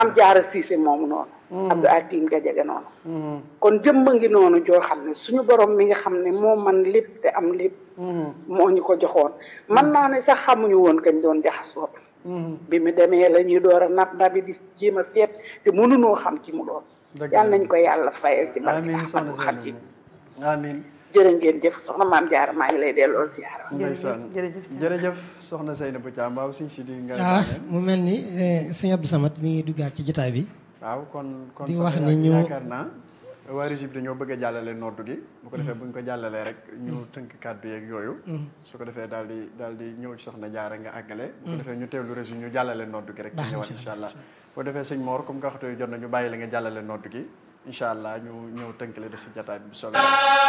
am jaara siise moomu noonu Abdou Akim Gajaga noonu kon jëmba ngi noonu joo xam ne suñu borom mi nga xam ne moo man lépp te am lépp moo ñu ko joxoon man naa ne sax xamuñu woon kañ doon jaxasoo bi mu demee la ñuy door a nab nabi di jéem a seet te mënunoo xam ci mu doon yal nañ ko yàlla fayal ci barke amiin soxna Ahmadou Khadim Seynabou amiin jërë ngeen jëf soxna maam jaara maa ngi lay delloo ziara ndeysaan jërëjëf Thiam. jërëjëf soxna Seynabou Thiam waaw suñ si di nga ah mu mel ni eh, sëñ Abdou Samad mi ngi duggaat ci jotaay bi waaw kon kon di sax wax yaa- ne ñu- yaakaar naa waa Régis bi dañoo bëgg a jàllale noddu gi bu ko defee bu ñu ko jàllalee rek ñu tënk kàddu yeeg yooyu su ko defee daal di daal di ñëw ci soxna jaara nga àggale bu ko defee ñu teewlu Régis ñu jàllale noddu gi rek ñu ñëwaat incha allah bu ko defee sëñ Mor comme nga waxtu jot na ñu bàyyi la nga jàllale noddu gi incha allah ñu ñëw tënk la des si jotaay bi bu soobee